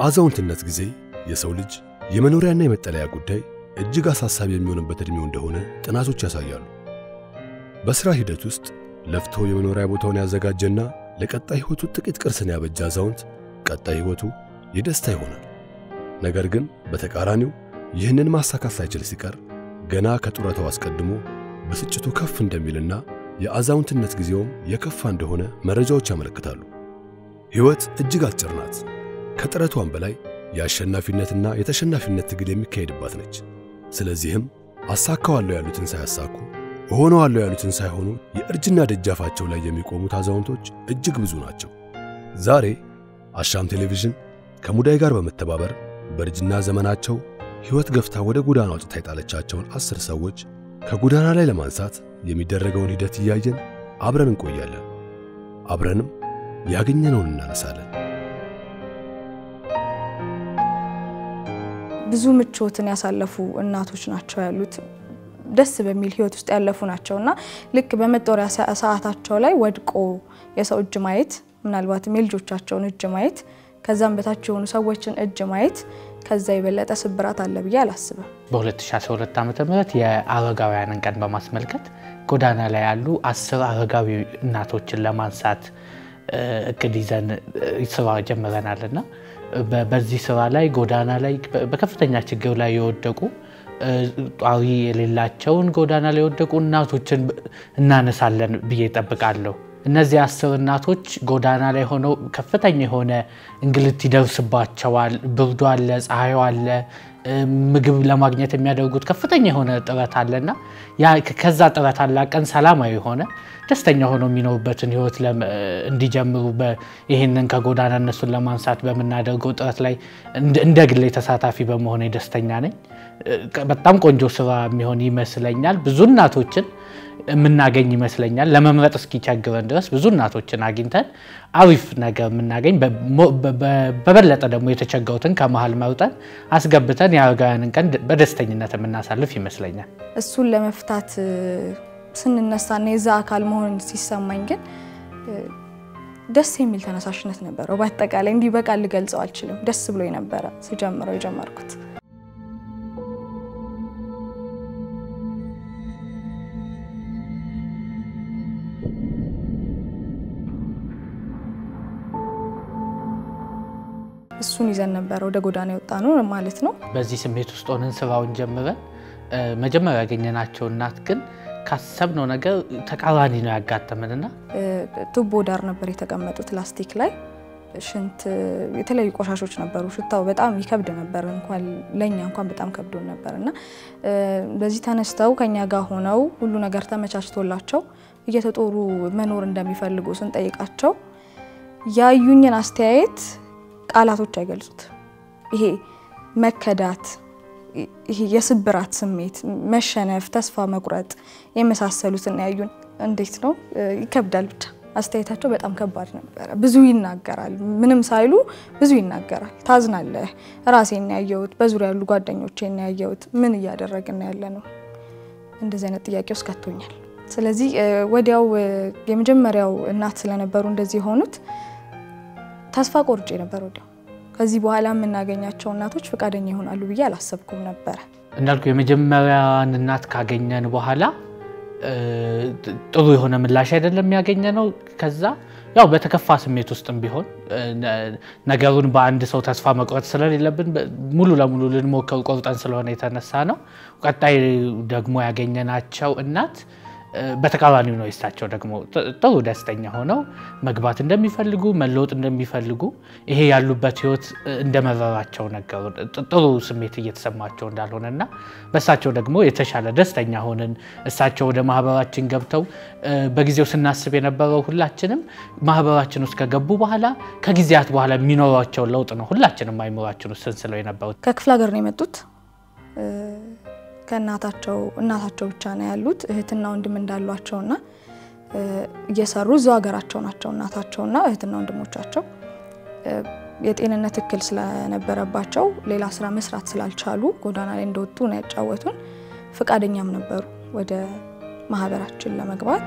በአዛውንትነት ጊዜ የሰው ልጅ የመኖሪያና የመጠለያ ጉዳይ እጅግ አሳሳቢ የሚሆንበት ዕድሜው እንደሆነ ጥናቶች ያሳያሉ። በሥራ ሂደት ውስጥ ለፍቶ የመኖሪያ ቦታውን ያዘጋጀና ለቀጣይ ሕይወቱ ጥቂት ቅርስን ያበጀ አዛውንት ቀጣይ ሕይወቱ የደስታ ይሆናል። ነገር ግን በተቃራኒው ይህንን ማሳካት ሳይችል ሲቀር ገና ከጡረታው አስቀድሞ ብስጭቱ ከፍ እንደሚልና የአዛውንትነት ጊዜውም የከፋ እንደሆነ መረጃዎች ያመለክታሉ። ሕይወት እጅግ አጭር ናት። ከጥረቷም በላይ የአሸናፊነትና የተሸናፊነት ትግል የሚካሄድባት ነች። ስለዚህም አሳካዋለሁ ያሉትን ሳያሳኩ እሆነዋለሁ ያሉትን ሳይሆኑ የእርጅና ደጃፋቸው ላይ የሚቆሙት አዛውንቶች እጅግ ብዙ ናቸው። ዛሬ አሻም ቴሌቪዥን ከሙዳይ ጋር በመተባበር በእርጅና ዘመናቸው ሕይወት ገፍታ ወደ ጎዳና አውጥታ የጣለቻቸውን አስር ሰዎች ከጎዳና ላይ ለማንሳት የሚደረገውን ሂደት እያየን አብረን እንቆያለን። አብረንም ያገኘነውን እናነሳለን። ብዙ ምቾትን ያሳለፉ እናቶች ናቸው ያሉት። ደስ በሚል ህይወት ውስጥ ያለፉ ናቸው እና ልክ በመጦሪያ ሰዓታቸው ላይ ወድቆ የሰው እጅ ማየት ምናልባትም የልጆቻቸውን እጅ ማየት ከዛም በታች የሆኑ ሰዎችን እጅ ማየት ከዛ የበለጠ ስብራት አለ ብዬ አላስብም። በ2012 ዓ ም የአረጋውያንን ቀን በማስመልከት ጎዳና ላይ ያሉ አስር አረጋዊ እናቶችን ለማንሳት እቅድ ይዘን ስራ ጀምረናል እና በዚህ ስራ ላይ ጎዳና ላይ በከፍተኛ ችግር ላይ የወደቁ ጧሪ የሌላቸውን ጎዳና ላይ የወደቁ እናቶችን እናነሳለን ብዬ እጠብቃለሁ። እነዚህ አስር እናቶች ጎዳና ላይ ሆነው ከፍተኛ የሆነ እንግልት ይደርስባቸዋል። ብርዱ አለ፣ ፀሐዩ አለ፣ ምግብ ለማግኘት የሚያደርጉት ከፍተኛ የሆነ ጥረት አለና ከዛ ጥረት አላቀን ሰላማዊ የሆነ ደስተኛ ሆነው የሚኖሩበትን ህይወት እንዲጀምሩ ይህንን ከጎዳና እነሱን ለማንሳት በምናደርገው ጥረት ላይ እንደ ግሌ ተሳታፊ በመሆኔ ደስተኛ ነኝ። በጣም ቆንጆ ስራ የሚሆን ይመስለኛል። ብዙ እናቶችን የምናገኝ ይመስለኛል። ለመምረጥ እስኪቸግረን ድረስ ብዙ እናቶችን አግኝተን አሪፍ ነገር የምናገኝ በበለጠ ደግሞ የተቸገሩትን ከመሀል መርጠን አስገብተን የአረጋውያንን ቀን በደስተኝነት የምናሳልፍ ይመስለኛል። እሱን ለመፍታት ስንነሳና የዛ አካል መሆን ሲሰማኝ ግን ደስ የሚል ተነሳሽነት ነበረው። በአጠቃላይ እንዲህ በቃል ልገልጸው አልችልም። ደስ ብሎ ነበረ ስጀምረው የጀመርኩት። እሱን ይዘን ነበረ ወደ ጎዳና የወጣ ነው ማለት ነው። በዚህ ስሜት ውስጥ ሆነን ስራውን ጀምረን መጀመሪያ ያገኘናቸው እናት ግን ካሰብነው ነገር ተቃራኒ ነው ያጋጠመንና ቱቦ ዳር ነበር የተቀመጡት ላስቲክ ላይ ሽንት፣ የተለያዩ ቆሻሾች ነበሩ። ሽታው በጣም ይከብድ ነበር። እንኳን ለእኛ እንኳን በጣም ከብዶን ነበር እና በዚህ ተነስተው ከኛ ጋር ሆነው ሁሉ ነገር ተመቻችቶላቸው እየተጦሩ መኖር እንደሚፈልጉ ስንጠይቃቸው ያዩኝን አስተያየት ቃላቶች አይገልጹት። ይሄ መከዳት፣ ይሄ የስብራት ስሜት፣ መሸነፍ፣ ተስፋ መቁረጥ የመሳሰሉትን ያዩን። እንዴት ነው ይከብዳል። ብቻ አስተያየታቸው በጣም ከባድ ነበረ። ብዙ ይናገራል፣ ምንም ሳይሉ ብዙ ይናገራል። ታዝናለህ። ራሴን ያየሁት፣ በዙሪያ ያሉ ጓደኞቼን ያየሁት፣ ምን እያደረግን ያለ ነው? እንደዚህ አይነት ጥያቄ ውስጥ ከቶኛል። ስለዚህ ወዲያው የመጀመሪያው እናት ስለነበሩ እንደዚህ የሆኑት ተስፋ ቆርጬ ነበር። ወዲያው ከዚህ በኋላ የምናገኛቸው እናቶች ፈቃደኛ ይሆናሉ ብዬ አላሰብኩም ነበረ። እንዳልኩ የመጀመሪያዋን እናት ካገኘን በኋላ ጥሩ የሆነ ምላሽ አይደለም ያገኘ ነው። ከዛ ያው በተከፋ ስሜት ውስጥም ቢሆን ነገሩን በአንድ ሰው ተስፋ መቁረጥ ስለሌለብን ሙሉ ለሙሉ ልንሞክር ቆርጠን ስለሆነ የተነሳ ነው። ቀጣይ ደግሞ ያገኘናቸው እናት በተቃራኒው ነው። የሳቸው ደግሞ ጥሩ ደስተኛ ሆነው መግባት እንደሚፈልጉ መለወጥ እንደሚፈልጉ ይሄ ያሉበት ሕይወት እንደመረራቸው ነገሩ ጥሩ ስሜት እየተሰማቸው እንዳልሆነ እና በእሳቸው ደግሞ የተሻለ ደስተኛ ሆንን። እሳቸው ወደ ማህበራችን ገብተው በጊዜው ስናስብ የነበረው ሁላችንም ማህበራችን ውስጥ ከገቡ በኋላ ከጊዜያት በኋላ የሚኖሯቸው ለውጥ ነው ሁላችንም አይምሯችን ውስጥ ስንስለው የነበሩት። ከክፍለ ሀገር ነው የመጡት ከእናታቸው እናታቸው ብቻ ነው ያሉት። እህትና ወንድም እንዳሏቸውና እየሰሩ እዛው ሀገራቸው ናቸው እናታቸውና እህትና ወንድሞቻቸው። የጤንነት እክል ስለነበረባቸው ሌላ ስራ መስራት ስላልቻሉ ጎዳና ላይ እንደወጡ ነው ያጫወቱን። ፈቃደኛም ነበሩ ወደ ማህበራችን ለመግባት።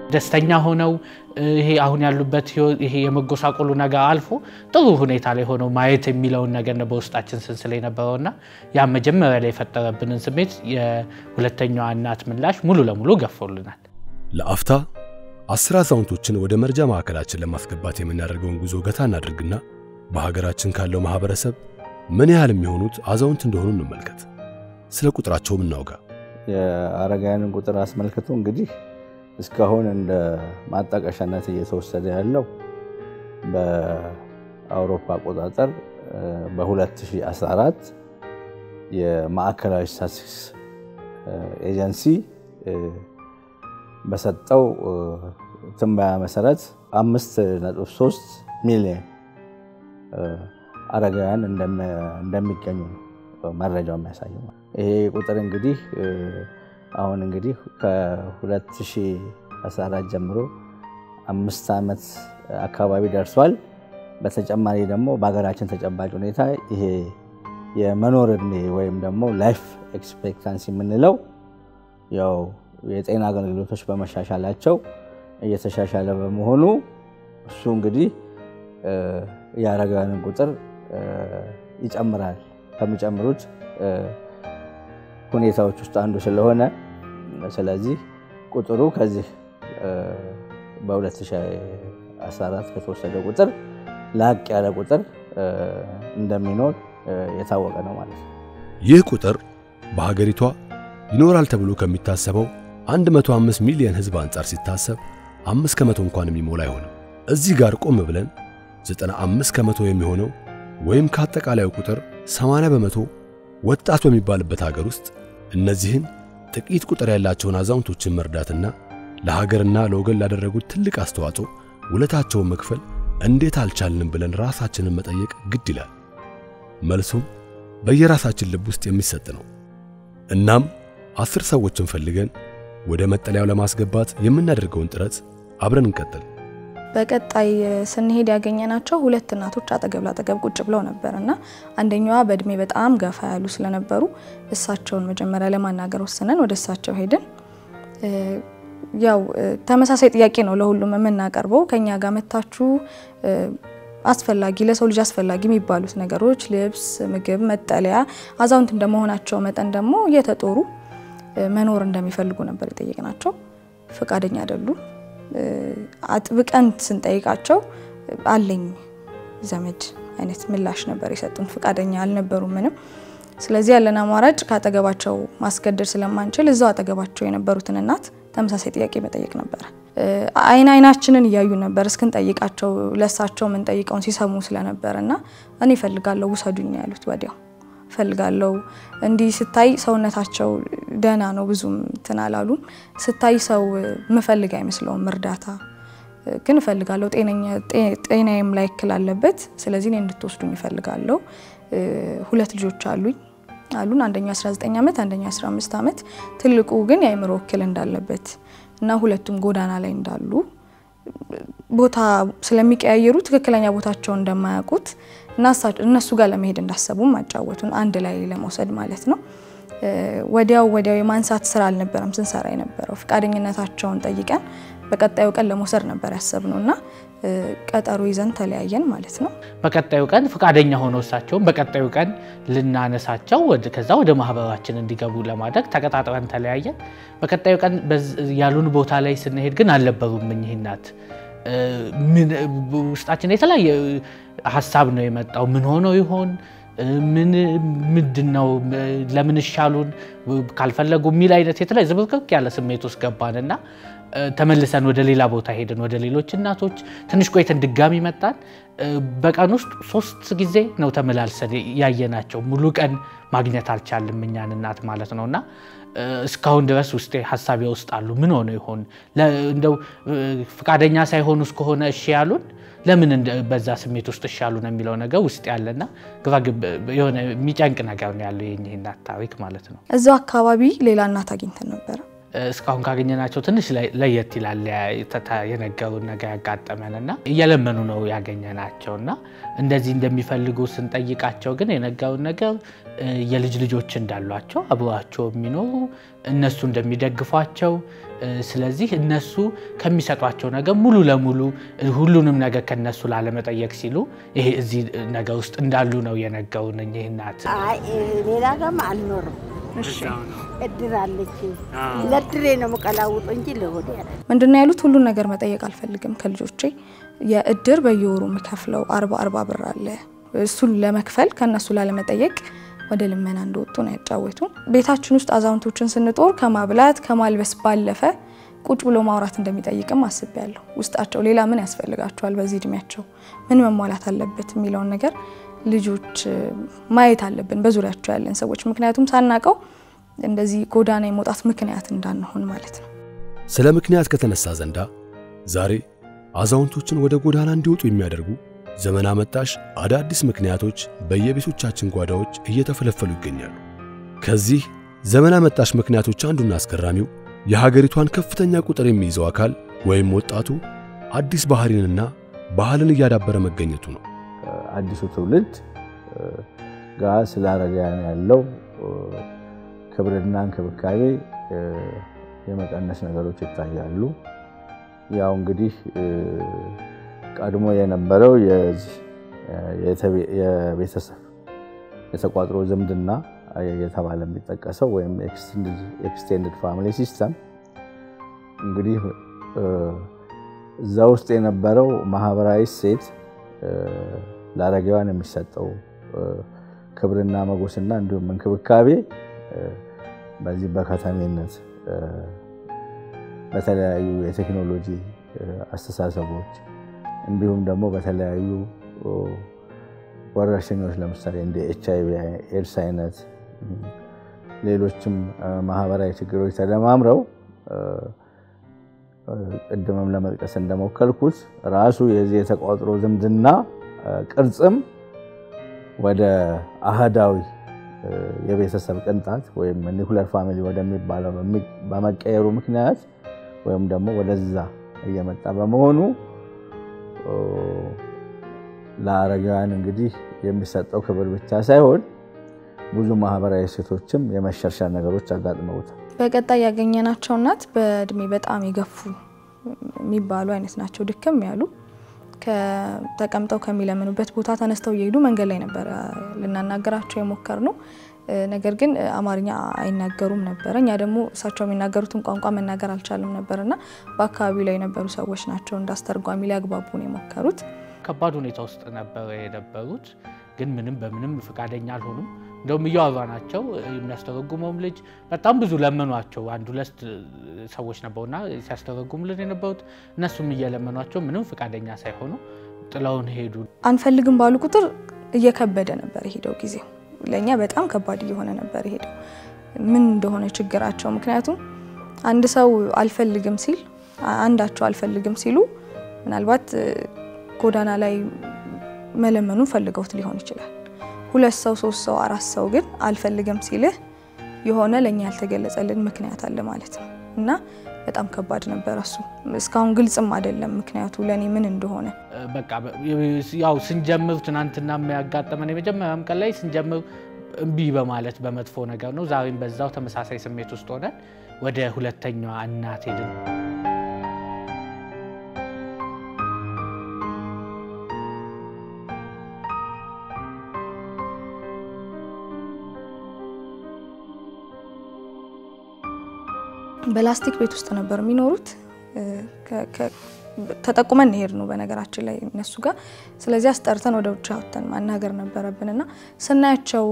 ደስተኛ ሆነው ይሄ አሁን ያሉበት ይሄ የመጎሳቆሉ ነገር አልፎ ጥሩ ሁኔታ ላይ ሆነው ማየት የሚለውን ነገር ነው በውስጣችን ስንስል የነበረውና ያ መጀመሪያ ላይ የፈጠረብንን ስሜት የሁለተኛዋ እናት ምላሽ ሙሉ ለሙሉ ገፎልናል። ለአፍታ አስር አዛውንቶችን ወደ መርጃ ማዕከላችን ለማስገባት የምናደርገውን ጉዞ ገታ እናድርግና በሀገራችን ካለው ማህበረሰብ ምን ያህል የሚሆኑት አዛውንት እንደሆኑ እንመልከት። ስለ ቁጥራቸውም እናውጋ። የአረጋውያንን ቁጥር አስመልክቶ እንግዲህ እስካሁን እንደ ማጣቀሻነት እየተወሰደ ያለው በአውሮፓ አቆጣጠር በ2014 የማዕከላዊ ስታቲስቲክስ ኤጀንሲ በሰጠው ትንበያ መሰረት 5.3 ሚሊዮን አረጋውያን እንደሚገኙ መረጃው የሚያሳየው። ይሄ ቁጥር እንግዲህ አሁን እንግዲህ ከ2014 ጀምሮ አምስት ዓመት አካባቢ ደርሷል። በተጨማሪ ደግሞ በሀገራችን ተጨባጭ ሁኔታ ይሄ የመኖር እድሜ ወይም ደግሞ ላይፍ ኤክስፔክታንሲ የምንለው ያው የጤና አገልግሎቶች በመሻሻላቸው እየተሻሻለ በመሆኑ እሱ እንግዲህ የአረጋውያንን ቁጥር ይጨምራል ከሚጨምሩት ሁኔታዎች ውስጥ አንዱ ስለሆነ ስለዚህ ቁጥሩ ከዚህ በ2014 ከተወሰደ ቁጥር ላቅ ያለ ቁጥር እንደሚኖር የታወቀ ነው ማለት ነው። ይህ ቁጥር በሀገሪቷ ይኖራል ተብሎ ከሚታሰበው 105 ሚሊዮን ሕዝብ አንጻር ሲታሰብ አምስት ከመቶ እንኳን የሚሞላ አይሆንም። እዚህ ጋር ቆም ብለን 95 ከመቶ የሚሆነው ወይም ከአጠቃላዩ ቁጥር 80 በመቶ ወጣት በሚባልበት ሀገር ውስጥ እነዚህን ጥቂት ቁጥር ያላቸውን አዛውንቶችን መርዳትና ለሀገርና ለወገን ላደረጉት ትልቅ አስተዋጽኦ ውለታቸውን መክፈል እንዴት አልቻልንም ብለን ራሳችንን መጠየቅ ግድ ይላል። መልሱም በየራሳችን ልብ ውስጥ የሚሰጥ ነው። እናም አስር ሰዎችን ፈልገን ወደ መጠለያው ለማስገባት የምናደርገውን ጥረት አብረን እንቀጥል። በቀጣይ ስንሄድ ያገኘናቸው ሁለት እናቶች አጠገብ ላጠገብ ቁጭ ብለው ነበር እና አንደኛዋ በእድሜ በጣም ገፋ ያሉ ስለነበሩ እሳቸውን መጀመሪያ ለማናገር ወስነን ወደ እሳቸው ሄድን። ያው ተመሳሳይ ጥያቄ ነው ለሁሉም የምናቀርበው። ከኛ ጋር መታችሁ አስፈላጊ ለሰው ልጅ አስፈላጊ የሚባሉት ነገሮች ልብስ፣ ምግብ፣ መጠለያ አዛውንት እንደመሆናቸው መጠን ደግሞ እየተጦሩ መኖር እንደሚፈልጉ ነበር የጠየቅናቸው። ፈቃደኛ አይደሉም። አጥብቀን ስንጠይቃቸው አለኝ ዘመድ አይነት ምላሽ ነበር የሰጡን። ፈቃደኛ አልነበሩም ምንም። ስለዚህ ያለን አማራጭ ከአጠገባቸው ማስገደድ ስለማንችል እዛው አጠገባቸው የነበሩትን እናት ተመሳሳይ ጥያቄ መጠየቅ ነበረ። አይን አይናችንን እያዩ ነበር እስክንጠይቃቸው ለእሳቸው የምንጠይቀውን ሲሰሙ ስለነበር እና እኔ እፈልጋለሁ ውሰዱኝ ያሉት ወዲያው እፈልጋለሁ እንዲህ ስታይ ሰውነታቸው ደህና ነው፣ ብዙም እንትን አላሉም። ስታይ ሰው ምፈልግ አይመስለውም እርዳታ ግን እፈልጋለሁ፣ ጤናዬም ላይ እክል አለበት። ስለዚህ እኔ እንድትወስዱኝ እፈልጋለሁ። ሁለት ልጆች አሉኝ አሉን። አንደኛው 19 ዓመት፣ አንደኛው 15 ዓመት። ትልቁ ግን የአእምሮ እክል እንዳለበት እና ሁለቱም ጎዳና ላይ እንዳሉ ቦታ ስለሚቀያየሩ ትክክለኛ ቦታቸውን እንደማያውቁት እና እነሱ ጋር ለመሄድ እንዳሰቡም አጫወቱን፣ አንድ ላይ ለመውሰድ ማለት ነው። ወዲያው ወዲያው የማንሳት ስራ አልነበረም ስንሰራ የነበረው። ፈቃደኝነታቸውን ጠይቀን በቀጣዩ ቀን ለመውሰድ ነበር ያሰብነው እና ቀጠሮ ይዘን ተለያየን ማለት ነው። በቀጣዩ ቀን ፈቃደኛ ሆነው እሳቸውን በቀጣዩ ቀን ልናነሳቸው ከዛ ወደ ማህበራችን እንዲገቡ ለማድረግ ተቀጣጥረን ተለያየን። በቀጣዩ ቀን ያሉን ቦታ ላይ ስንሄድ ግን አልነበሩም እኚህ እናት። ውስጣችን የተለያየ ሀሳብ ነው የመጣው። ምን ሆነው ይሆን? ምን ምንድን ነው? ለምን ይሻሉን ካልፈለጉ የሚል አይነት የተለያየ ዝብርቅርቅ ያለ ስሜት ውስጥ ገባንና ተመልሰን ወደ ሌላ ቦታ ሄድን። ወደ ሌሎች እናቶች ትንሽ ቆይተን ድጋሚ መጣን። በቀን ውስጥ ሶስት ጊዜ ነው ተመላልሰን ያየናቸው። ሙሉ ቀን ማግኘት አልቻልም እኛን እናት ማለት ነው እና እስካሁን ድረስ ውስጤ ሀሳቤ ውስጥ አሉ። ምን ሆነ ይሆን እንደው ፈቃደኛ ሳይሆኑ እስከሆነ እሺ ያሉን ለምን በዛ ስሜት ውስጥ እሺ ያሉን የሚለው ነገር ውስጥ ያለና ግባግብ የሆነ የሚጨንቅ ነገር ነው ያለው የእኚህ እናት ታሪክ ማለት ነው። እዛው አካባቢ ሌላ እናት አግኝተን ነበረ። እስካሁን ካገኘናቸው ትንሽ ለየት ይላል የነገሩን ነገር ያጋጠመን እና እየለመኑ ነው ያገኘናቸው እና እንደዚህ እንደሚፈልጉ ስንጠይቃቸው ግን የነገሩን ነገር የልጅ ልጆች እንዳሏቸው አብሯቸው የሚኖሩ እነሱ እንደሚደግፏቸው ስለዚህ እነሱ ከሚሰጧቸው ነገር ሙሉ ለሙሉ ሁሉንም ነገር ከነሱ ላለመጠየቅ ሲሉ ይሄ እዚህ ነገር ውስጥ እንዳሉ ነው የነገሩን እኚህ እናት። አይ ሌላ ጋርም አልኖርም። እድር አለች። ለድሬ ነው የምቀላውጡ እንጂ ለሆዴ ያለ ምንድነው ያሉት? ሁሉን ነገር መጠየቅ አልፈልግም ከልጆቼ የእድር በየወሩ የምከፍለው አርባ አርባ ብር አለ እሱን ለመክፈል ከእነሱ ላለመጠየቅ ወደ ልመና እንደወጡ ነው ያጫወቱን። ቤታችን ውስጥ አዛውንቶችን ስንጦር ከማብላት ከማልበስ ባለፈ ቁጭ ብሎ ማውራት እንደሚጠይቅም አስቤያለሁ። ውስጣቸው ሌላ ምን ያስፈልጋቸዋል፣ በዚህ እድሜያቸው ምን መሟላት አለበት የሚለውን ነገር ልጆች ማየት አለብን፣ በዙሪያቸው ያለን ሰዎች። ምክንያቱም ሳናቀው እንደዚህ ጎዳና የመውጣት ምክንያት እንዳንሆን ማለት ነው። ስለ ምክንያት ከተነሳ ዘንዳ ዛሬ አዛውንቶችን ወደ ጎዳና እንዲወጡ የሚያደርጉ ዘመን አመጣሽ አዳዲስ ምክንያቶች በየቤቶቻችን ጓዳዎች እየተፈለፈሉ ይገኛሉ። ከዚህ ዘመን አመጣሽ ምክንያቶች አንዱና አስገራሚው የሀገሪቷን ከፍተኛ ቁጥር የሚይዘው አካል ወይም ወጣቱ አዲስ ባህሪንና ባህልን እያዳበረ መገኘቱ ነው። አዲሱ ትውልድ ጋር ስለ አረጋውያን ያለው ክብርና እንክብካቤ የመቀነስ ነገሮች ይታያሉ። ያው እንግዲህ ቀድሞ የነበረው የቤተሰብ የተቋጥሮ ዝምድና የተባለ የሚጠቀሰው ወይም ኤክስቴንድድ ፋሚሊ ሲስተም እንግዲህ እዛ ውስጥ የነበረው ማህበራዊ እሴት ለአረጋውያን የሚሰጠው ክብርና መጎስና እንዲሁም እንክብካቤ በዚህ በከተሜነት በተለያዩ የቴክኖሎጂ አስተሳሰቦች እንዲሁም ደግሞ በተለያዩ ወረርሽኞች ለምሳሌ እንደ ኤች አይ ቪ ኤድስ አይነት ሌሎችም ማህበራዊ ችግሮች ተደማምረው ቅድምም ለመጥቀስ እንደሞከልኩት ራሱ የዚህ የተቋጥሮ ዝምድና ቅርጽም ወደ አህዳዊ የቤተሰብ ቅንጣት ወይም ኒኩለር ፋሚሊ ወደሚባለው በመቀየሩ ምክንያት ወይም ደግሞ ወደዛ እየመጣ በመሆኑ ለአረጋውያን እንግዲህ የሚሰጠው ክብር ብቻ ሳይሆን ብዙ ማህበራዊ እሴቶችም የመሸርሸር ነገሮች አጋጥመውታል። በቀጣይ ያገኘናቸው እናት በእድሜ በጣም የገፉ የሚባሉ አይነት ናቸው። ድክም ያሉ ተቀምጠው ከሚለምኑበት ቦታ ተነስተው እየሄዱ መንገድ ላይ ነበረ ልናናገራቸው የሞከር ነው። ነገር ግን አማርኛ አይናገሩም ነበረ። እኛ ደግሞ እሳቸው የሚናገሩትን ቋንቋ መናገር አልቻልም ነበር እና በአካባቢው ላይ የነበሩ ሰዎች ናቸው እንዳስተርጓሚ ሊያግባቡን የሞከሩት። ከባድ ሁኔታ ውስጥ ነበረ የነበሩት፣ ግን ምንም በምንም ፈቃደኛ አልሆኑም። እንደውም እያወራናቸው የሚያስተረጉመውም ልጅ በጣም ብዙ ለመኗቸው። አንድ ሁለት ሰዎች ነበሩና ሲያስተረጉሙልን የነበሩት እነሱም እየለመኗቸው ምንም ፈቃደኛ ሳይሆኑ ጥለውን ሄዱ። አንፈልግም ባሉ ቁጥር እየከበደ ነበር የሄደው ጊዜው ለእኛ በጣም ከባድ እየሆነ ነበር የሄደው ምን እንደሆነ ችግራቸው። ምክንያቱም አንድ ሰው አልፈልግም ሲል አንዳቸው አልፈልግም ሲሉ ምናልባት ጎዳና ላይ መለመኑን ፈልገውት ሊሆን ይችላል። ሁለት ሰው፣ ሶስት ሰው፣ አራት ሰው ግን አልፈልግም ሲልህ የሆነ ለእኛ ያልተገለጸልን ምክንያት አለ ማለት ነው እና በጣም ከባድ ነበር። እሱ እስካሁን ግልጽም አይደለም ምክንያቱ ለእኔ ምን እንደሆነ። በቃ ያው ስንጀምር ትናንትና የሚያጋጠመን የመጀመሪያም ቀን ላይ ስንጀምር እምቢ በማለት በመጥፎ ነገር ነው። ዛሬም በዛው ተመሳሳይ ስሜት ውስጥ ሆነን ወደ ሁለተኛዋ እናት ሄድን። በላስቲክ ቤት ውስጥ ነበር የሚኖሩት። ተጠቁመን ሄድ ነው በነገራችን ላይ እነሱ ጋር። ስለዚህ አስጠርተን ወደ ውጭ አውጥተን ማናገር ነበረብን እና ስናያቸው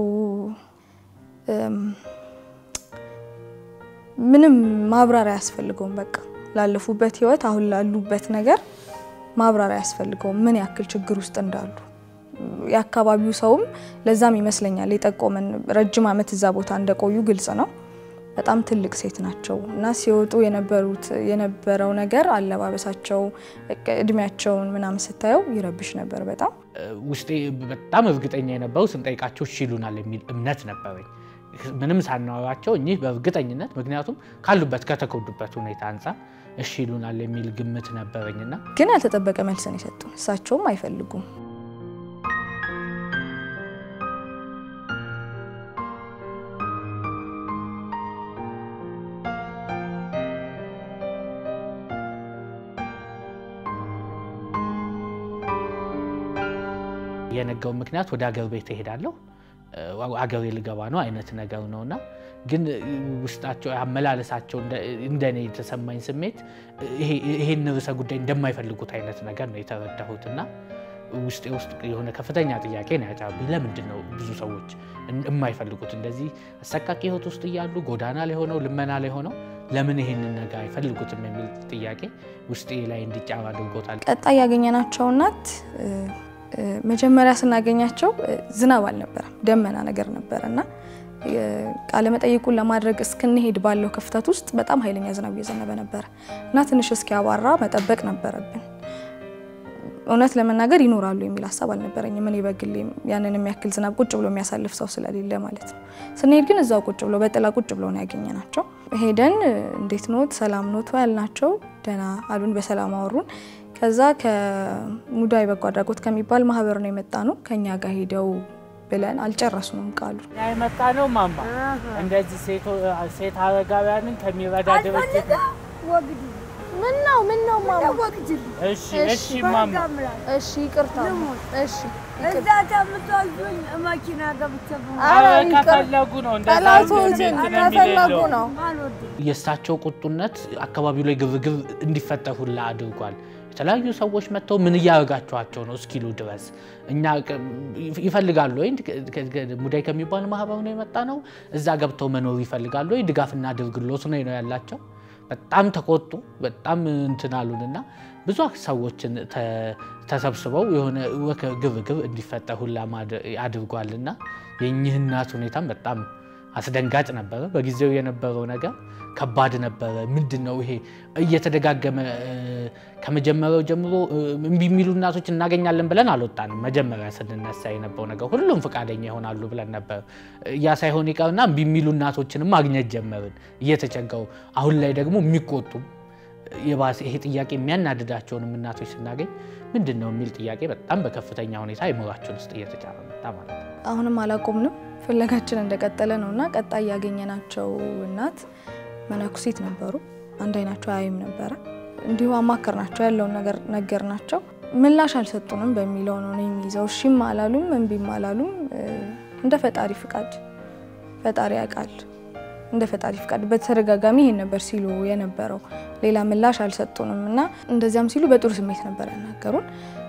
ምንም ማብራሪያ አያስፈልገውም። በቃ ላለፉበት ሕይወት አሁን ላሉበት ነገር ማብራሪያ አያስፈልገውም፣ ምን ያክል ችግር ውስጥ እንዳሉ የአካባቢው ሰውም ለዛም ይመስለኛል የጠቆመን ረጅም ዓመት እዛ ቦታ እንደቆዩ ግልጽ ነው። በጣም ትልቅ ሴት ናቸው እና ሲወጡ የነበሩት የነበረው ነገር አለባበሳቸው፣ እድሜያቸውን ምናምን ስታየው ይረብሽ ነበር በጣም ውስጤ በጣም እርግጠኛ የነበሩ ስንጠይቃቸው እሺ ይሉናል የሚል እምነት ነበረኝ። ምንም ሳናወራቸው እኚህ በእርግጠኝነት ምክንያቱም ካሉበት ከተጎዱበት ሁኔታ አንጻር እሺ ይሉናል የሚል ግምት ነበረኝና ግን ያልተጠበቀ መልስ ነው የሰጡን። እሳቸውም አይፈልጉም በየነገው ምክንያት ወደ አገር ቤት እሄዳለሁ አገሬ ልገባ ነው አይነት ነገር ነው እና ግን ውስጣቸው አመላለሳቸው እንደኔ የተሰማኝ ስሜት ይሄን ርዕሰ ጉዳይ እንደማይፈልጉት አይነት ነገር ነው የተረዳሁት እና ውስጤ ውስጥ የሆነ ከፍተኛ ጥያቄ ነው ያጫሩብኝ። ለምንድን ነው ብዙ ሰዎች የማይፈልጉት እንደዚህ አሰቃቂ ህይወት ውስጥ እያሉ ጎዳና ላይ ሆነው ልመና ላይ ሆነው ለምን ይሄንን ነገር አይፈልጉትም የሚል ጥያቄ ውስጤ ላይ እንዲጫር አድርጎታል። ቀጣይ ያገኘናቸው እናት መጀመሪያ ስናገኛቸው ዝናብ አልነበረም፣ ደመና ነገር ነበረ እና ቃለመጠይቁን ለማድረግ እስክንሄድ ባለው ክፍተት ውስጥ በጣም ኃይለኛ ዝናብ እየዘነበ ነበረ እና ትንሽ እስኪያባራ መጠበቅ ነበረብን። እውነት ለመናገር ይኖራሉ የሚል ሀሳብ አልነበረኝም። እኔ በግሌ ያንን የሚያክል ዝናብ ቁጭ ብሎ የሚያሳልፍ ሰው ስለሌለ ማለት ነው። ስንሄድ ግን እዛው ቁጭ ብሎ በጥላ ቁጭ ብሎ ነው ያገኘናቸው። ሄደን እንዴት ኖት ሰላም ኖት ያልናቸው ደህና አሉን፣ በሰላም አወሩን። ከዛ ከሙዳይ በጎ አድራጎት ከሚባል ማህበር ነው የመጣ ነው ከኛ ጋር ሄደው ብለን አልጨረሱንም ቃሉ የመጣ ነው ማማ እንደዚህ ሴት አረጋውያንን ከሚረዳ ድርጅት ምን ነው ምን ነው ማማ? እሺ እሺ ማማ እሺ ይቅርታ። እሺ እዛ ተምቷዙኝ መኪና ገብቼ ከፈለጉ ነው ጠላቶችን ከፈለጉ ነው። የእሳቸው ቁጡነት አካባቢው ላይ ግርግር እንዲፈጠር ሁላ አድርጓል። የተለያዩ ሰዎች መጥተው ምን እያደረጋችኋቸው ነው እስኪሉ ድረስ እኛ ይፈልጋሉ ወይ ሙዳይ ከሚባል ማህበር ነው የመጣ ነው እዛ ገብተው መኖር ይፈልጋሉ ወይ ድጋፍና አድርግሎት ነው ነው ያላቸው። በጣም ተቆጡ። በጣም እንትን አሉንና ብዙ ሰዎችን ተሰብስበው የሆነ ግርግር እንዲፈጠር ሁላ አድርጓልና የእኚህ እናት ሁኔታም በጣም አስደንጋጭ ነበረ። በጊዜው የነበረው ነገር ከባድ ነበረ። ምንድን ነው ይሄ እየተደጋገመ ከመጀመሪያው ጀምሮ እምቢ የሚሉ እናቶች እናገኛለን ብለን አልወጣንም። መጀመሪያ ስንነሳ የነበረው ነገር ሁሉም ፈቃደኛ ይሆናሉ ብለን ነበር። ያ ሳይሆን ይቀርና እምቢ የሚሉ እናቶችንም ማግኘት ጀመርን እየተቸገሩ። አሁን ላይ ደግሞ የሚቆጡም የባሰ ይሄ ጥያቄ የሚያናድዳቸውንም እናቶች ስናገኝ ምንድን ነው የሚል ጥያቄ በጣም በከፍተኛ ሁኔታ አይምሯችን ውስጥ እየተጫረ መጣ ማለት ነው። አሁንም አላቆምንም፣ ፍለጋችን እንደቀጠለ ነው እና ቀጣይ ያገኘናቸው እናት መነኩሲት ነበሩ። አንድ አይናቸው አያይም ነበረ። እንዲሁ አማከር ናቸው ያለውን ነገር ነገር ናቸው። ምላሽ አልሰጡንም በሚለው ነው የሚይዘው። እሺም አላሉም እምቢም አላሉም። እንደ ፈጣሪ ፍቃድ ፈጣሪ ያውቃል እንደ ፈጣሪ ፍቃድ በተደጋጋሚ ይሄን ነበር ሲሉ የነበረው። ሌላ ምላሽ አልሰጡንም እና እንደዚያም ሲሉ በጥሩ ስሜት ነበር ያናገሩን።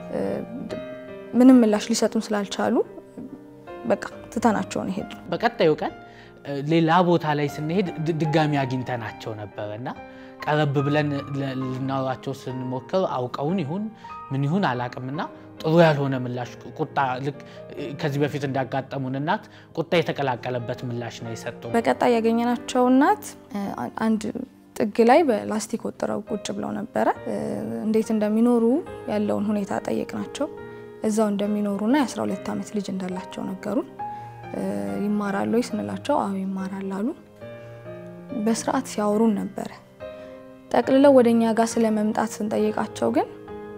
ምንም ምላሽ ሊሰጡን ስላልቻሉ በቃ ትተናቸውን ሄድ ነው። በቀጣዩ ቀን ሌላ ቦታ ላይ ስንሄድ ድጋሚ አግኝተናቸው ነበረ እና ቀረብ ብለን ልናወራቸው ስንሞክር አውቀውን ይሁን ምን ይሁን አላቅምና ጥሩ ያልሆነ ምላሽ ቁጣ፣ ልክ ከዚህ በፊት እንዳጋጠሙን እናት ቁጣ የተቀላቀለበት ምላሽ ነው የሰጡ። በቀጣይ ያገኘናቸው እናት አንድ ጥግ ላይ በላስቲክ ወጥረው ቁጭ ብለው ነበረ። እንዴት እንደሚኖሩ ያለውን ሁኔታ ጠየቅናቸው። እዛው እንደሚኖሩና የ12 ዓመት ልጅ እንዳላቸው ነገሩን። ይማራሉ ወይ ስንላቸው አዎ ይማራል አሉ። በስርዓት ሲያወሩን ነበረ። ጠቅልለው ወደ እኛ ጋር ስለመምጣት ስንጠይቃቸው ግን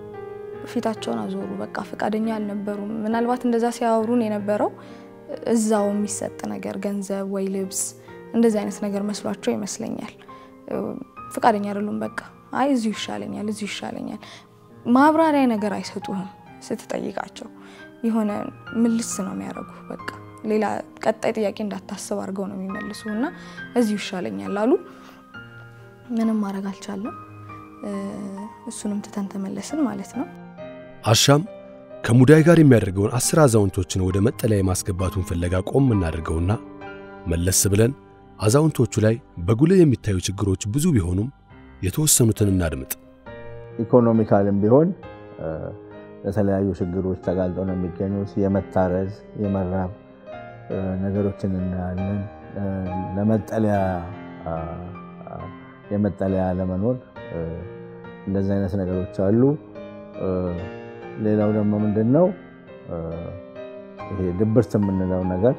ፊታቸውን አዞሩ። በቃ ፈቃደኛ አልነበሩም። ምናልባት እንደዛ ሲያወሩን የነበረው እዛው የሚሰጥ ነገር ገንዘብ ወይ ልብስ እንደዚህ አይነት ነገር መስሏቸው ይመስለኛል። ፈቃደኛ አይደሉም። በቃ አይ እዚሁ ይሻለኛል፣ እዚሁ ይሻለኛል። ማብራሪያ ነገር አይሰጡህም ስትጠይቃቸው የሆነ ምልስ ነው የሚያደርጉ። በቃ ሌላ ቀጣይ ጥያቄ እንዳታስብ አድርገው ነው የሚመልሱ እና እዚሁ ይሻለኛል አሉ። ምንም ማድረግ አልቻለም። እሱንም ትተን ተመለስን ማለት ነው። አሻም ከሙዳይ ጋር የሚያደርገውን አስር አዛውንቶችን ወደ መጠለያ የማስገባቱን ፍለጋ ቆም እናደርገውና መለስ ብለን አዛውንቶቹ ላይ በጉልህ የሚታዩ ችግሮች ብዙ ቢሆኑም የተወሰኑትን እናድምጥ። ኢኮኖሚካልም ቢሆን ለተለያዩ ችግሮች ተጋልጠው ነው የሚገኙት። የመታረዝ የመራብ ነገሮችን እናያለን። ለመጠለያ የመጠለያ ለመኖር እንደዚህ አይነት ነገሮች አሉ። ሌላው ደግሞ ምንድን ነው ይሄ ድብርት የምንለው ነገር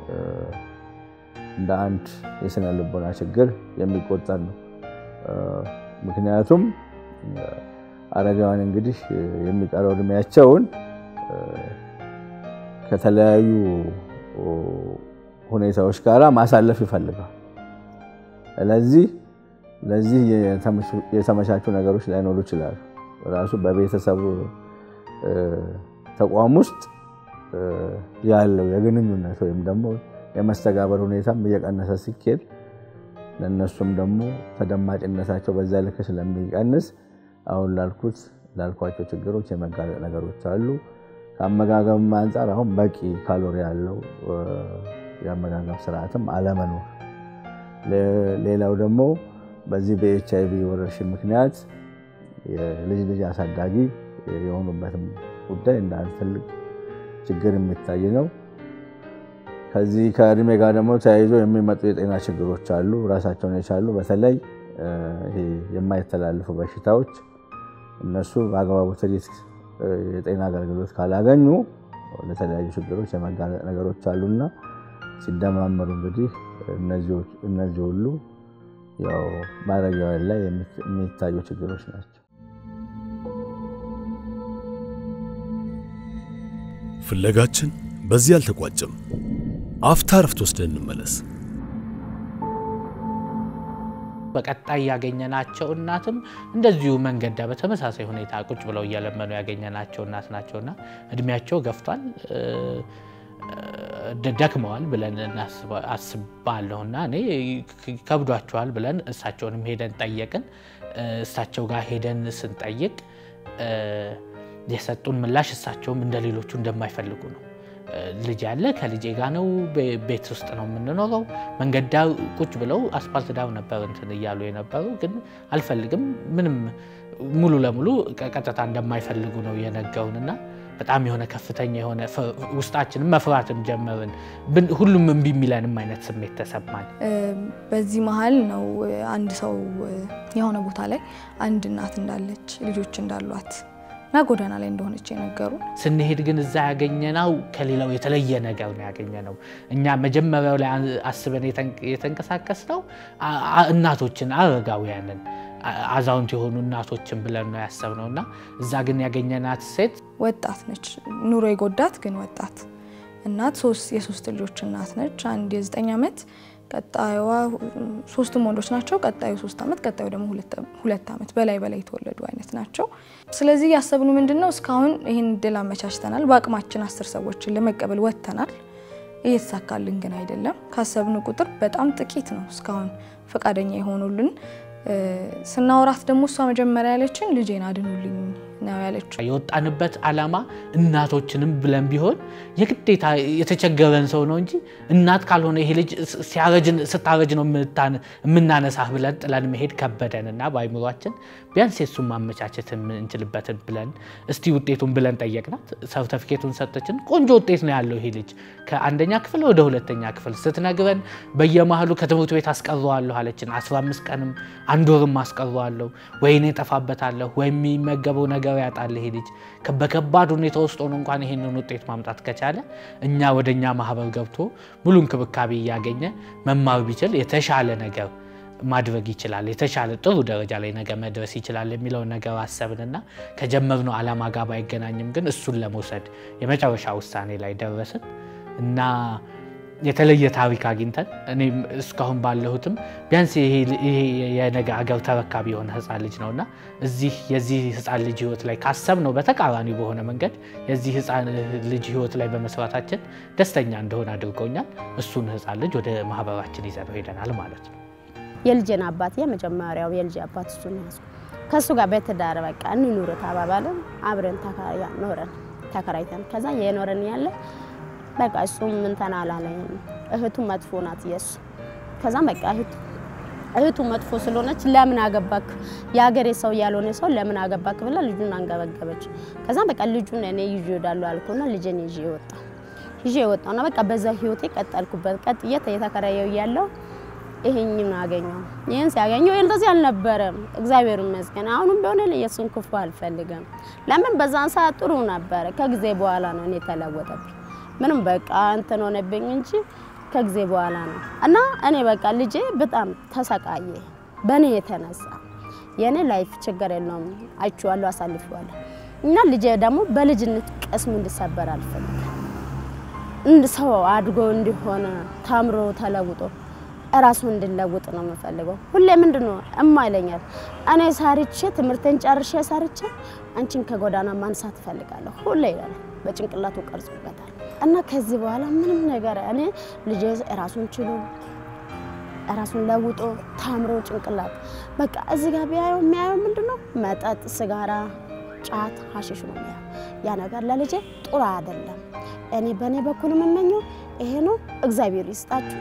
እንደ አንድ የስነ ልቦና ችግር የሚቆጠር ነው። ምክንያቱም አረጋውያን እንግዲህ የሚቀረው እድሜያቸውን ከተለያዩ ሁኔታዎች ጋር ማሳለፍ ይፈልጋል። ስለዚህ ለዚህ የተመቻቹ ነገሮች ላይኖሩ ይችላሉ። ራሱ በቤተሰብ ተቋም ውስጥ ያለው የግንኙነት ወይም ደግሞ የመስተጋበር ሁኔታም እየቀነሰ ሲኬድ ለእነሱም ደግሞ ተደማጭነታቸው በዛ ልክ ስለሚቀንስ አሁን ላልኩት ላልኳቸው ችግሮች የመጋለጥ ነገሮች አሉ። ከአመጋገብም አንጻር አሁን በቂ ካሎሪ ያለው የአመጋገብ ስርዓትም አለመኖር፣ ሌላው ደግሞ በዚህ በኤች አይቪ ወረርሽኝ ምክንያት የልጅ ልጅ አሳዳጊ የሆኑበትም ጉዳይ እንደ አንድ ትልቅ ችግር የሚታይ ነው። ከዚህ ከእድሜ ጋር ደግሞ ተያይዞ የሚመጡ የጤና ችግሮች አሉ፣ ራሳቸውን የቻሉ በተለይ ይሄ የማይተላለፉ በሽታዎች እነሱ በአግባቡ ትሪት የጤና አገልግሎት ካላገኙ ለተለያዩ ችግሮች የመጋለጥ ነገሮች አሉና ሲደማመሩ እንግዲህ እነዚህ ሁሉ ያው ማረጊያውን ላይ የሚታዩ ችግሮች ናቸው። ፍለጋችን በዚህ አልተቋጨም። አፍታ ረፍት ወስደን እንመለስ። በቀጣይ ያገኘናቸው እናትም እንደዚሁ መንገድ ዳር በተመሳሳይ ሁኔታ ቁጭ ብለው እየለመኑ ያገኘናቸው እናት ናቸውና እድሜያቸው ገፍቷል፣ ደክመዋል ብለን አስባለሁና እኔ ከብዷቸዋል ብለን እሳቸውንም ሄደን ጠየቅን። እሳቸው ጋር ሄደን ስንጠይቅ የሰጡን ምላሽ እሳቸውም እንደ ሌሎቹ እንደማይፈልጉ ነው። ልጅ ያለ ከልጄ ጋር ነው፣ ቤት ውስጥ ነው የምንኖረው። መንገድ ዳር ቁጭ ብለው አስፓልት ዳር ነበር እንትን እያሉ የነበሩ ግን አልፈልግም፣ ምንም ሙሉ ለሙሉ ቀጥታ እንደማይፈልጉ ነው የነገሩንና በጣም የሆነ ከፍተኛ የሆነ ውስጣችንም መፍራትም ጀመርን። ሁሉም እምቢ የሚለንም አይነት ስሜት ተሰማን። በዚህ መሀል ነው አንድ ሰው የሆነ ቦታ ላይ አንድ እናት እንዳለች ልጆች እንዳሏት እና ጎዳና ላይ እንደሆነች የነገሩ ስንሄድ ግን እዛ ያገኘነው ከሌላው የተለየ ነገር ነው ያገኘነው። እኛ መጀመሪያው ላይ አስበን የተንቀሳቀስ ነው እናቶችን፣ አረጋውያንን፣ አዛውንት የሆኑ እናቶችን ብለን ነው ያሰብነው እና እዛ ግን ያገኘናት ሴት ወጣት ነች። ኑሮ የጎዳት ግን ወጣት እናት የሶስት ልጆች እናት ነች። አንድ የዘጠኝ ዓመት ቀጣዩዋ ሶስቱም ወንዶች ናቸው። ቀጣዩ ሶስት ዓመት ቀጣዩ ደግሞ ሁለት ዓመት በላይ በላይ የተወለዱ አይነት ናቸው። ስለዚህ ያሰብኑ ምንድን ነው እስካሁን ይህን እድል አመቻችተናል። በአቅማችን አስር ሰዎችን ለመቀበል ወጥተናል። እየተሳካልን ግን አይደለም። ካሰብኑ ቁጥር በጣም ጥቂት ነው እስካሁን ፈቃደኛ የሆኑልን። ስናወራት ደግሞ እሷ መጀመሪያ ያለችን ልጄን አድኑልኝ ነው ያለችው። የወጣንበት ዓላማ እናቶችንም ብለን ቢሆን የግዴታ የተቸገረን ሰው ነው እንጂ እናት ካልሆነ ይሄ ልጅ ስታረጅ ነው የምናነሳህ ብለን ጥለን መሄድ ከበደን እና በአይምሯችን ቢያንስ የሱን ማመቻቸት የምንችልበትን ብለን እስቲ ውጤቱን ብለን ጠየቅናት። ሰርተፊኬቱን ሰጠችን። ቆንጆ ውጤት ነው ያለው ይሄ ልጅ ከአንደኛ ክፍል ወደ ሁለተኛ ክፍል ስትነግረን በየመሀሉ ከትምህርት ቤት አስቀረዋለሁ አለችን። 15 ቀንም አንድ ወርም አስቀረዋለሁ ወይኔ ጠፋበታለሁ ወይ የሚመገበው ነገር ያጣል ይሄ ልጅ በከባድ ሁኔታ ውስጥ ሆኖ እንኳን ይሄንን ውጤት ማምጣት ከቻለ እኛ ወደ እኛ ማህበር ገብቶ ሙሉ እንክብካቤ እያገኘ መማር ቢችል የተሻለ ነገር ማድረግ ይችላል፣ የተሻለ ጥሩ ደረጃ ላይ ነገ መድረስ ይችላል የሚለውን ነገር አሰብንና ከጀመርነው ዓላማ ጋር ባይገናኝም ግን እሱን ለመውሰድ የመጨረሻ ውሳኔ ላይ ደረስን እና የተለየ ታሪክ አግኝተን እኔም እስካሁን ባለሁትም ቢያንስ ይሄ የነገ አገር ተረካቢ የሆነ ህፃን ልጅ ነውና እዚህ የዚህ ህፃን ልጅ ህይወት ላይ ካሰብነው በተቃራኒ በሆነ መንገድ የዚህ ህፃን ልጅ ህይወት ላይ በመስራታችን ደስተኛ እንደሆነ አድርገውኛል። እሱን ህፃን ልጅ ወደ ማህበራችን ይዘነው ሄደናል ማለት ነው። የልጄን አባት የመጀመሪያው የልጅ አባት እሱ ነው ያዝኩ። ከእሱ ጋር በትዳር በቃ እንኑር ተባባልን። አብረን ኖረን ተከራይተን ከዛ የኖረን ያለ በቃ እሱም እንትን አላለኝም። እህቱ መጥፎ ናት የሱ። ከዛም በቃ እህቱ እህቱ መጥፎ ስለሆነች ለምን አገባክ የሀገሬ ሰው ያልሆነ ሰው ለምን አገባክ ብላ ልጁን አንገበገበች። ከዛም በቃ ልጁን እኔ ይዤ እሄዳለሁ አልኩና ልጄን ይዤ ወጣ ይዤ ወጣውና በቃ በዛ ህይወቴ ቀጠልኩበት። ቀጥዬ የተከራየው እያለው ይሄኝን አገኘው። ይህን ሲያገኘው እንደዚህ አልነበረም። እግዚአብሔር ይመስገን። አሁንም ቢሆን የእሱን ክፉ አልፈልግም። ለምን በዛን ሰዓት ጥሩ ነበረ። ከጊዜ በኋላ ነው እኔ ተለወጠብኝ። ምንም በቃ እንትን ሆነብኝ እንጂ ከጊዜ በኋላ ነው እና እኔ በቃ ልጄ በጣም ተሰቃየ በእኔ የተነሳ የእኔ ላይፍ ችግር የለውም አይቼዋለሁ፣ አሳልፌዋለሁ እና ልጄ ደግሞ በልጅነት ቅስሙ እንዲሰበር አልፈልግም። እንድ ሰው አድጎ እንዲሆን ተምሮ ተለውጦ እራሱ እንድለውጥ ነው የምፈልገው። ሁሌ ምንድን ነው እማ ይለኛል እኔ ሳርቼ ትምህርቴን ጨርሼ ሳርቼ አንቺን ከጎዳና ማንሳት እፈልጋለሁ ሁሌ ይላል። በጭንቅላቱ ቀርጾበታል። እና ከዚህ በኋላ ምንም ነገር እኔ ልጄ ራሱን ችሎ ራሱን ለውጦ ታምሮ ጭንቅላት በቃ እዚህ ጋር ቢያየው የሚያየው ምንድን ነው? መጠጥ፣ ስጋራ፣ ጫት፣ ሀሽሽ ነው የሚያየው። ያ ነገር ለልጄ ጥሩ አይደለም። እኔ በእኔ በኩል የምመኘው ይሄ ነው። እግዚአብሔር ይስጣችሁ።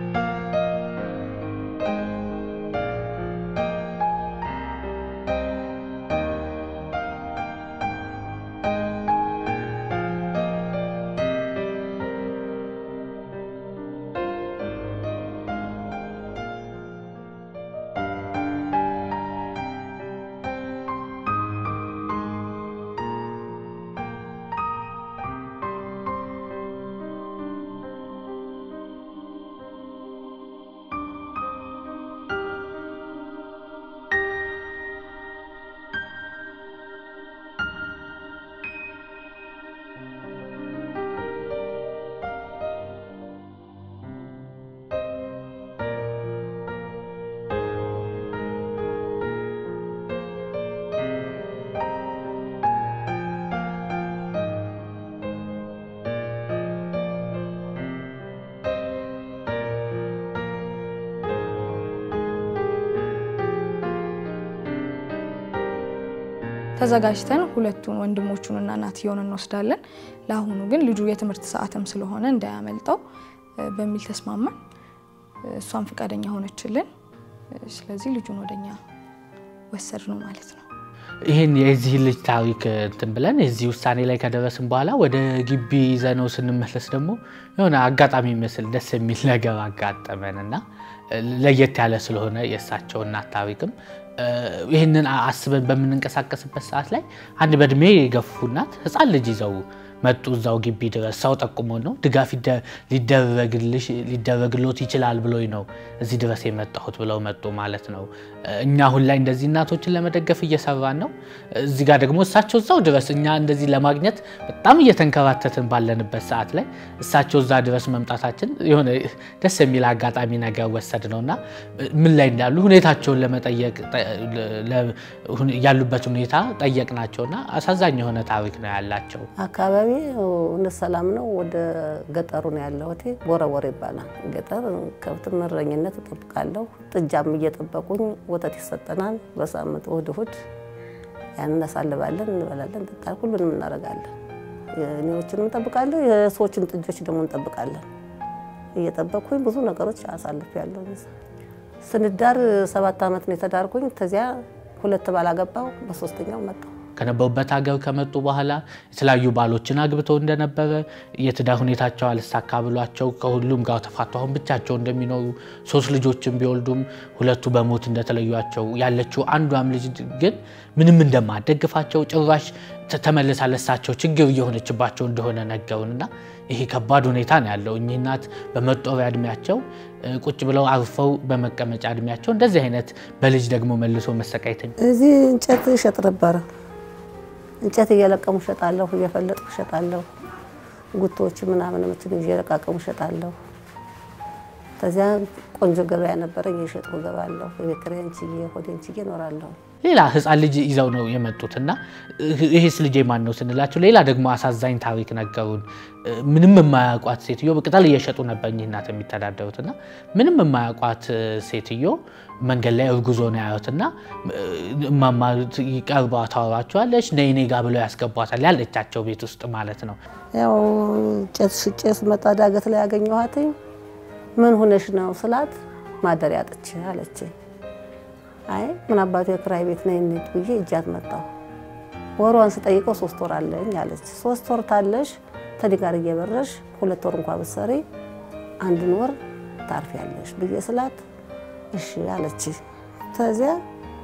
ተዘጋጅተን ሁለቱን ወንድሞቹንና እናትየውን እንወስዳለን። ለአሁኑ ግን ልጁ የትምህርት ሰዓትም ስለሆነ እንዳያመልጠው እ፣ በሚል ተስማማን። እሷም ፈቃደኛ ሆነችልን። ስለዚህ ልጁን ወደኛ ወሰድ ነው ማለት ነው። ይህን የዚህ ልጅ ታሪክ እንትን ብለን የዚህ ውሳኔ ላይ ከደረስን በኋላ ወደ ግቢ ይዘነው ስንመለስ ደግሞ የሆነ አጋጣሚ የሚመስል ደስ የሚል ነገር አጋጠመን እና ለየት ያለ ስለሆነ የእሳቸው እናት ታሪክም ይህንን አስበን በምንንቀሳቀስበት ሰዓት ላይ አንድ በእድሜ የገፉ እናት ሕፃን ልጅ ይዘው መጡ። እዛው ግቢ ድረስ ሰው ጠቁሞ ነው ድጋፍ ሊደረግሎት ይችላል ብሎኝ ነው እዚህ ድረስ የመጣሁት ብለው መጡ ማለት ነው። እኛ አሁን ላይ እንደዚህ እናቶችን ለመደገፍ እየሰራን ነው። እዚህ ጋር ደግሞ እሳቸው እዛው ድረስ እኛ እንደዚህ ለማግኘት በጣም እየተንከራተትን ባለንበት ሰዓት ላይ እሳቸው እዛ ድረስ መምጣታችን የሆነ ደስ የሚል አጋጣሚ ነገር ወሰድ ነው እና ምን ላይ እንዳሉ ሁኔታቸውን ለመጠየቅ ያሉበት ሁኔታ ጠየቅናቸውና አሳዛኝ የሆነ ታሪክ ነው ያላቸው። አካባቢ እውነት ሰላም ነው። ወደ ገጠሩ ነው ያለሁት። ቦረቦር ይባላል ገጠር። ከብት እረኝነት እጠብቃለሁ። ጥጃም እየጠበቁኝ ወተት ይሰጠናል። በሳምንት እሑድ እሑድ ያን እናሳልባለን፣ እንበላለን፣ እንጠጣለን፣ ሁሉንም እናደርጋለን። የእኔዎችንም እንጠብቃለን፣ የሰዎችን ጥጆች ደግሞ እንጠብቃለን። እየጠበቅኩኝ ብዙ ነገሮች አሳልፌያለሁ። ስንዳር ሰባት ዓመት ነው የተዳርኩኝ። ከዚያ ሁለት ባላገባው በሶስተኛው መጣሁ። ከነበሩበት ሀገር ከመጡ በኋላ የተለያዩ ባሎችን አግብተው እንደነበረ የትዳር ሁኔታቸው አልሳካ ብሏቸው ከሁሉም ጋር ተፋቱ አሁን ብቻቸው እንደሚኖሩ ሶስት ልጆችን ቢወልዱም ሁለቱ በሞት እንደተለዩቸው ያለችው አንዷም ልጅ ግን ምንም እንደማደግፋቸው ጭራሽ ተመልሳ ለሳቸው ችግር እየሆነችባቸው እንደሆነ ነገሩንና ይሄ ከባድ ሁኔታ ነው ያለው። እኚህ እናት በመጦሪያ እድሜያቸው ቁጭ ብለው አርፈው በመቀመጫ እድሜያቸው እንደዚህ አይነት በልጅ ደግሞ መልሶ መሰቃየት እዚህ እንጨት እሸጥ ነበረ። እንጨት እየለቀሙ እሸጣለሁ፣ እየፈለጥኩ እሸጣለሁ። ጉቶዎች ምናምን ምትን እየለቃቀሙ እሸጣለሁ። ከዚያ ቆንጆ ገበያ ነበረ፣ እየሸጥኩ እገባለሁ። የቤት ኪራዬን ችዬ ሆዴን ችዬ እኖራለሁ። ሌላ ህፃን ልጅ ይዘው ነው የመጡት እና ይሄስ ልጄ ማን ነው ስንላቸው ሌላ ደግሞ አሳዛኝ ታሪክ ነገሩን። ምንም የማያውቋት ሴትዮ በቅጠል እየሸጡ ነበር እኚህ እናት የሚተዳደሩት እና ምንም የማያውቋት ሴትዮ መንገድ ላይ እርጉዞ ነው ያዩትና እማማ ቀርባ ታወራቸዋለች። ነይ እኔ ጋ ብለው ያስገቧታል ያለቻቸው ቤት ውስጥ ማለት ነው። ያው ጭስ ሽጬ ስመጣ ዳገት ላይ ያገኘኋት ምን ሆነሽ ነው ስላት ማደሪያ አጥቼ አለች። አይ ምን አባቱ የክራይ ቤት ነው የሚል ብዬ እጃት መጣሁ። ወሯን ስጠይቀው ሶስት ወር አለኝ አለች። ሶስት ወር ታለሽ ተዲ ጋር እየበረሽ ሁለት ወር እንኳ ብትሰሪ አንድን ወር ታርፊያለሽ ብዬ ስላት እሺ አለች። ከዚያ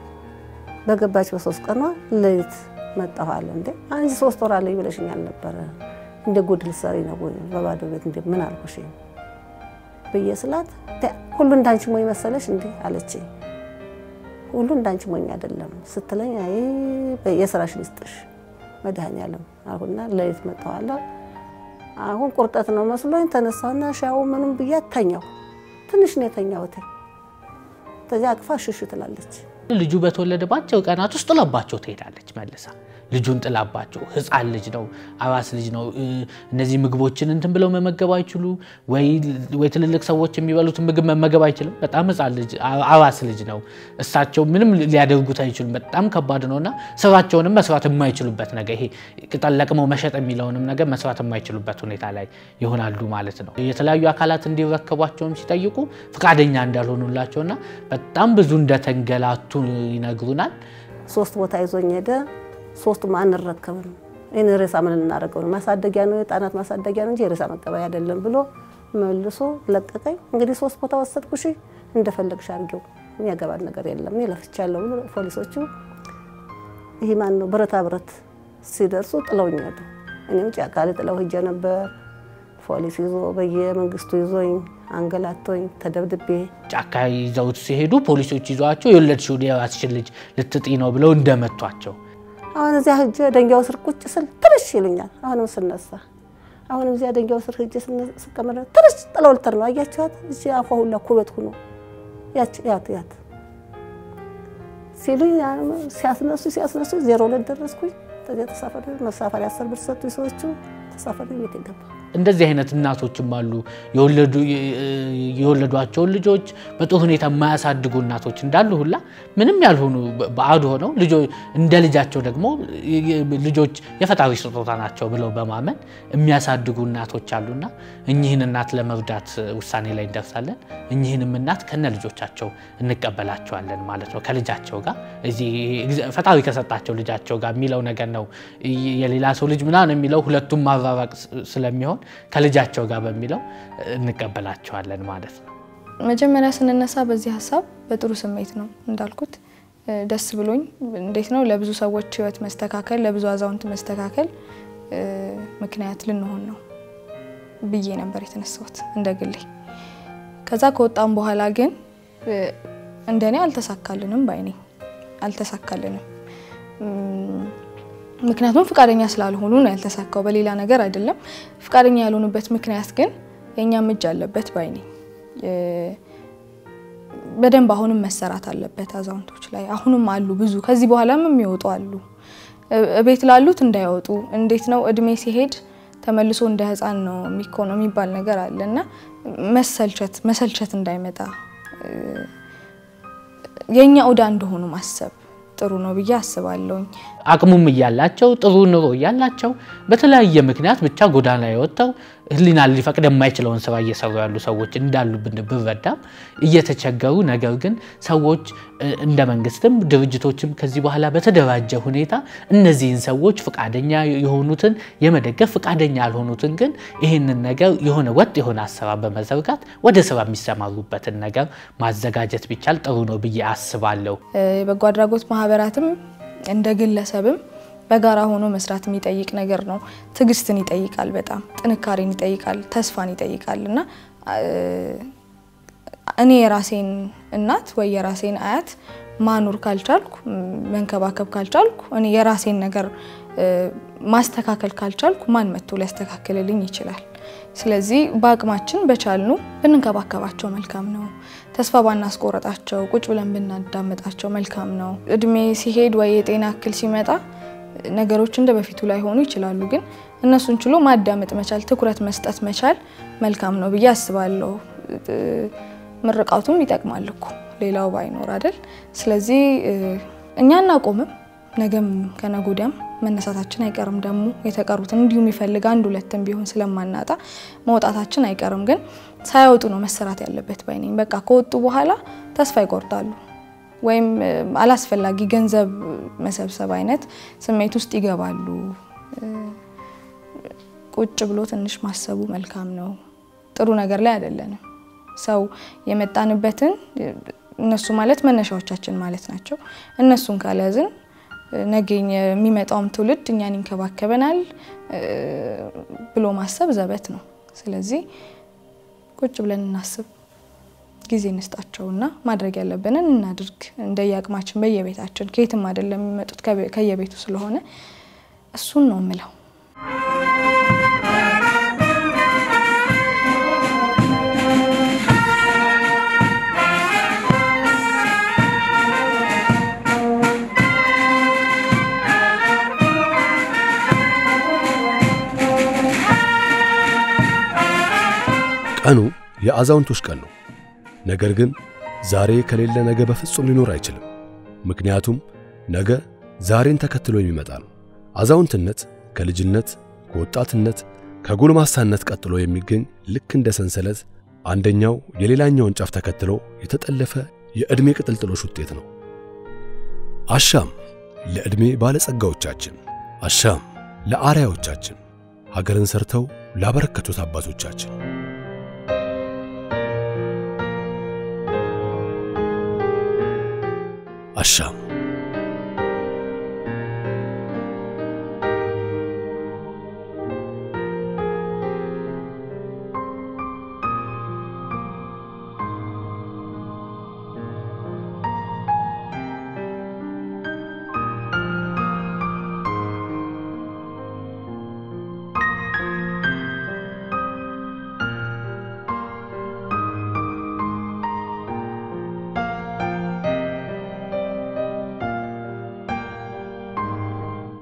በገባች በሶስት ቀኗ ሌሊት መጣሁ አለ። እንዴ አንቺ ሶስት ወር አለኝ ብለሽኛል ነበረ እንደ ጉድ ልትሰሪ ነው ወይ በባዶ ቤት እንደ ምን አልኩሽ ብዬ ስላት ሁሉ እንዳንቺ ሞኝ መሰለሽ እንዴ አለች። ሁሉ እንዳንቺ ሞኝ አይደለም ስትለኝ አይ የስራሽን ይስጥሽ መድኃኒዓለም አልኩና ሌሊት መጣኋለሁ። አሁን ቁርጠት ነው መስሎኝ ተነሳና ሻው ምንም ብያት ተኛው። ትንሽ ነው የተኛሁት። ከዚያ አቅፋ ሽሽ ትላለች። ልጁ በተወለደ በአጭር ቀናት ውስጥ ጥላባቸው ትሄዳለች መልሳ ልጁን ጥላባቸው። ህፃን ልጅ ነው፣ አራስ ልጅ ነው። እነዚህ ምግቦችን እንትን ብለው መመገብ አይችሉ ወይ ትልልቅ ሰዎች የሚበሉትን ምግብ መመገብ አይችልም። በጣም ህፃን ልጅ አራስ ልጅ ነው። እሳቸው ምንም ሊያደርጉት አይችሉም። በጣም ከባድ ነው እና ስራቸውንም መስራት የማይችሉበት ነገር ይሄ ቅጠል ለቅመው መሸጥ የሚለውንም ነገር መስራት የማይችሉበት ሁኔታ ላይ ይሆናሉ ማለት ነው። የተለያዩ አካላት እንዲረከቧቸውም ሲጠይቁ ፈቃደኛ እንዳልሆኑላቸውና በጣም ብዙ እንደተንገላቱ ይነግሩናል። ሶስት ቦታ ይዞኝ ሄደ። ሶስቱም አንረከብም። ይህን ሬሳ ምን እናደርገው ነው? ማሳደጊያ ነው፣ የህፃናት ማሳደጊያ ነው እንጂ የሬሳ መቀበያ አይደለም ብሎ መልሶ ለቀቀኝ። እንግዲህ ሶስት ቦታ ወሰድኩሽ፣ እንደፈለግሽ አድርጊው፣ የሚያገባን ነገር የለም እኔ ለፍቻለሁ ብሎ ፖሊሶቹ ይህ ማን ነው ብረታ ብረት ሲደርሱ ጥለውኝ ሄዱ። እኔም ጫካ ላይ ጥለው ሂጄ ነበር። ፖሊስ ይዞ በየመንግስቱ ይዞኝ አንገላቶኝ ተደብድቤ ጫካ ይዘውት ሲሄዱ ፖሊሶች ይዘዋቸው የወለድሽው የራስሽን ልጅ ልትጢ ነው ብለው እንደመቷቸው አሁን እዚያ ሂጄ ደንጊያው ስር ቁጭ ስል ትንሽ ይሉኛል። አሁንም ስነሳ አሁንም እዚያ ደንጊያው ስር ሂጄ ስቀመጥ ትንሽ ጥለው ልተር ነው አያችኋት፣ እዚ አፏ ሁላ ኩበት ሁኖ ያት ያት ያት ሲሉኝ ሲያስነሱ ሲያስነሱ ዜሮ ሁለት ደረስኩኝ። ከዚያ ተሳፈሪ መሳፈሪያ አስር ብር ሰጡኝ ሰዎቹ። ተሳፈሪ ቤት የገባ እንደዚህ አይነት እናቶችም አሉ። የወለዷቸውን ልጆች በጥሩ ሁኔታ የማያሳድጉ እናቶች እንዳሉ ሁላ ምንም ያልሆኑ ባዕድ ሆነው እንደ ልጃቸው ደግሞ ልጆች የፈጣሪ ስጦታ ናቸው ብለው በማመን የሚያሳድጉ እናቶች አሉና እኚህን እናት ለመርዳት ውሳኔ ላይ እንደርሳለን። እኚህንም እናት ከነ ልጆቻቸው እንቀበላቸዋለን ማለት ነው። ከልጃቸው ጋር እዚህ ፈጣሪ ከሰጣቸው ልጃቸው ጋር የሚለው ነገር ነው። የሌላ ሰው ልጅ ምናምን የሚለው ሁለቱም ማራራቅ ስለሚሆን ከልጃቸው ጋር በሚለው እንቀበላቸዋለን ማለት ነው። መጀመሪያ ስንነሳ በዚህ ሀሳብ በጥሩ ስሜት ነው እንዳልኩት ደስ ብሎኝ እንዴት ነው ለብዙ ሰዎች ሕይወት መስተካከል ለብዙ አዛውንት መስተካከል ምክንያት ልንሆን ነው ብዬ ነበር የተነሳሁት እንደ ግሌ። ከዛ ከወጣም በኋላ ግን እንደኔ አልተሳካልንም ባይኔ አልተሳካልንም። ምክንያቱም ፍቃደኛ ስላልሆኑ ነው ያልተሳካው፣ በሌላ ነገር አይደለም። ፍቃደኛ ያልሆኑበት ምክንያት ግን የእኛም እጅ አለበት ባይ ነኝ። በደንብ አሁንም መሰራት አለበት አዛውንቶች ላይ አሁንም አሉ ብዙ፣ ከዚህ በኋላም የሚወጡ አሉ። ቤት ላሉት እንዳይወጡ እንዴት ነው እድሜ ሲሄድ ተመልሶ እንደ ህፃን ነው የሚኮነው የሚባል ነገር አለ እና መሰልቸት መሰልቸት እንዳይመጣ የእኛ ዕዳ እንደሆኑ ማሰብ ጥሩ ነው ብዬ አስባለሁኝ። አቅሙም እያላቸው ጥሩ ኑሮ እያላቸው በተለያየ ምክንያት ብቻ ጎዳና የወጥተው ሕሊና ሊፈቅድ የማይችለውን ስራ እየሰሩ ያሉ ሰዎች እንዳሉብን ብረዳም እየተቸገሩ ነገር ግን ሰዎች እንደ መንግስትም ድርጅቶችም ከዚህ በኋላ በተደራጀ ሁኔታ እነዚህን ሰዎች ፈቃደኛ የሆኑትን የመደገፍ ፈቃደኛ ያልሆኑትን ግን ይህንን ነገር የሆነ ወጥ የሆነ አሰራር በመዘርጋት ወደ ስራ የሚሰማሩበትን ነገር ማዘጋጀት ቢቻል ጥሩ ነው ብዬ አስባለሁ። የበጎ አድራጎት ማህበራትም እንደ ግለሰብም በጋራ ሆኖ መስራት የሚጠይቅ ነገር ነው። ትዕግስትን ይጠይቃል፣ በጣም ጥንካሬን ይጠይቃል፣ ተስፋን ይጠይቃል እና እኔ የራሴን እናት ወይ የራሴን አያት ማኖር ካልቻልኩ መንከባከብ ካልቻልኩ እኔ የራሴን ነገር ማስተካከል ካልቻልኩ ማን መጥቶ ሊያስተካክልልኝ ይችላል? ስለዚህ በአቅማችን በቻልኑ ብንንከባከባቸው መልካም ነው። ተስፋ ባናስቆረጣቸው ቁጭ ብለን ብናዳምጣቸው መልካም ነው። እድሜ ሲሄድ ወይ የጤና እክል ሲመጣ ነገሮች እንደ በፊቱ ላይ ሆኑ ይችላሉ። ግን እነሱን ችሎ ማዳመጥ መቻል፣ ትኩረት መስጠት መቻል መልካም ነው ብዬ አስባለሁ። ምርቃቱም ይጠቅማል እኮ ሌላው ባይኖር አይደል? ስለዚህ እኛ እናቆምም፣ ነገም ከነገ ወዲያም መነሳታችን አይቀርም። ደግሞ የተቀሩትን እንዲሁ የሚፈልግ አንድ ሁለትም ቢሆን ስለማናጣ መውጣታችን አይቀርም። ግን ሳያወጡ ነው መሰራት ያለበት ባይነኝ። በቃ ከወጡ በኋላ ተስፋ ይቆርጣሉ ወይም አላስፈላጊ ገንዘብ መሰብሰብ አይነት ስሜት ውስጥ ይገባሉ። ቁጭ ብሎ ትንሽ ማሰቡ መልካም ነው። ጥሩ ነገር ላይ አይደለንም። ሰው የመጣንበትን እነሱ ማለት መነሻዎቻችን ማለት ናቸው። እነሱን ካልያዝን ነገ የሚመጣውም ትውልድ እኛን ይንከባከበናል ብሎ ማሰብ ዘበት ነው። ስለዚህ ቁጭ ብለን እናስብ፣ ጊዜ እንስጣቸውና ማድረግ ያለብንን እናድርግ። እንደየአቅማችን በየቤታችን ከየትም አይደለም የሚመጡት ከየቤቱ ስለሆነ እሱን ነው የምለው። ቀኑ የአዛውንቶች ቀን ነው። ነገር ግን ዛሬ ከሌለ ነገ በፍጹም ሊኖር አይችልም። ምክንያቱም ነገ ዛሬን ተከትሎ የሚመጣ ነው። አዛውንትነት ከልጅነት፣ ከወጣትነት፣ ከጎልማሳነት ቀጥሎ የሚገኝ ልክ እንደ ሰንሰለት አንደኛው የሌላኛውን ጫፍ ተከትሎ የተጠለፈ የዕድሜ ቅጥልጥሎሽ ውጤት ነው። አሻም ለዕድሜ ባለጸጋዎቻችን፣ አሻም ለአርያዎቻችን፣ ሀገርን ሰርተው ላበረከቱት አባቶቻችን አሻም